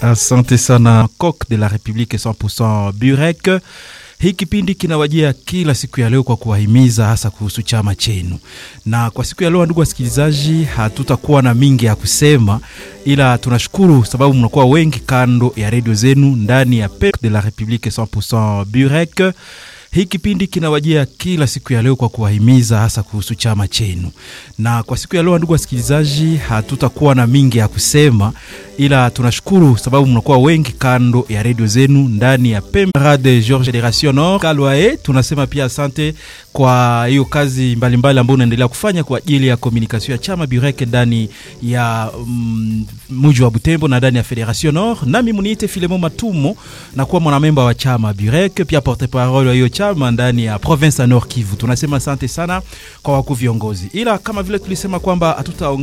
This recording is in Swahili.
Asante sana Coq de la Republique 100% Burek. Hii kipindi kinawajia kila siku ya leo kwa kuwahimiza hasa kuhusu chama chenu, na kwa siku ya leo, ndugu wasikilizaji, hatutakuwa na mingi ya kusema, ila tunashukuru sababu mnakuwa wengi kando ya redio zenu ndani ya Coq de la Republique 100% Burek. Hii kipindi kinawajia kila siku ya leo kwa kuwahimiza hasa kuhusu chama chenu, na kwa siku ya leo, ndugu wasikilizaji, hatutakuwa na mingi ya kusema, ila tunashukuru sababu mnakuwa wengi kando ya redio zenu ndani ya Pemrade George Generation Nord Kalwae. Tunasema pia asante kwa hiyo kazi mbalimbali ambayo unaendelea kufanya kwa ajili ya komunikasio ya chama Burek ndani ya mm, mji wa Butembo na ndani ya Federation Nord. Nami muniite Filemo Matumo na kuwa mwanamemba wa chama Burek, pia porte parole wa hiyo chama ndani ya province ya Nord Kivu. Tunasema asante sana kwa wakuu viongozi, ila kama vile tulisema kwamba hatuta